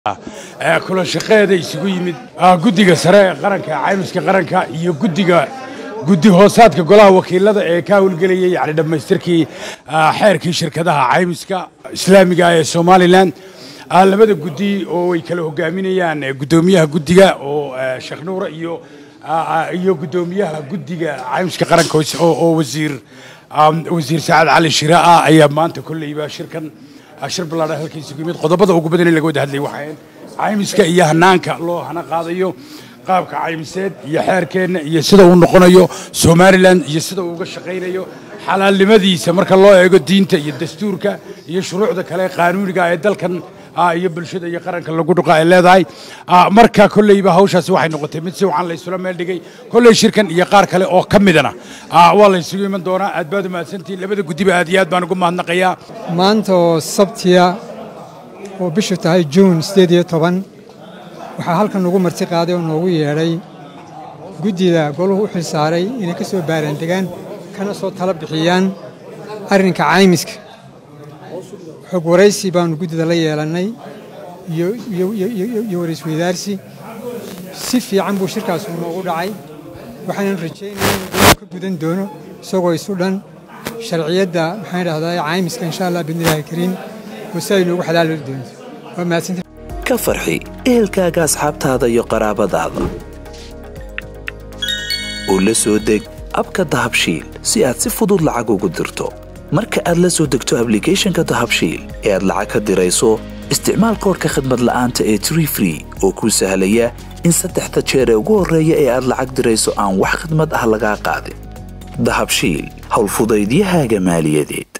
kulan shaqeeda isugu yimid guddiga sare ee qaranka caymiska qaranka iyo guddiga guddi hoosaadka golaha wakiilada ee ka howlgelayay yani dhammaystirkii xeerkii shirkadaha caymiska islaamiga ee somalilan labada guddi oo ay kala hogaaminayaan guddoomiyaha guddiga oo sheekh nuura iyo iyo guddoomiyaha guddiga caymiska qaranka oo wasiir wasiir saacad cali shira ah ayaa maanta kolleyba shirkan shir ballaadhan halkiisa ku yimid qodobada ugu badan in laga wada hadlay waxay caymiska iyo hanaanka loo hana qaadayo qaabka caymiseed iyo xeerkeenna iyo sida uu noqonayo somalilan iyo sida uu uga shaqaynayo xalaalnimadiisa marka loo eego diinta iyo dastuurka iyo shuruucda kale qaanuuniga ee dalkan iyo bulshada iyo qaranka lagu dhuqa ay leedahay marka kolleyba hawshaasi waxay noqotay mid si wacan la isula meel dhigay kolley shirkan iyo qaar kale oo ka midana waa la isugu iman doonaa aad baad umahadsantihin labada guddiba aad iyo aad baan ugu mahadnaqayaa maanta oo sabtiya oo bishu tahay juun siddeed iyo toban waxaa halkan ugu marti qaaday oo noogu yeedhay guddida goluhu u xilsaaray inay ka soo baaraandegaan kana soo tala bixiyaan arrinka caymiska xog waraysi baannu guddida la yeelannay iyo waraysweydaarsi si fiican buu shirkaasu noogu dhacay waxaanan rajaynaya inuu ka gudan doono isagoo isu dhan sharciyadda maxaan idhahdaa caymiska insha allah biidnillaahi kariim oo si ay noogu xalaali doonto waa mahadsanti ka farxi ehelkaaga asxaabtaada iyo qaraabadaada oo la soo deg abka dahabshiil si aad si fudud lacag ugu dirto marka aad la soo degto ablicathonka dahabshiil ee aad lacag ka dirayso isticmaal koorka khadmad la'aanta ee tree free oo kuu sahlaya in saddexda jeer ee ugu horreeya ee aad lacag dirayso aan wax khidmad ah lagaa qaadin dahabshiil howlfudaydiyahaaga maaliyadeed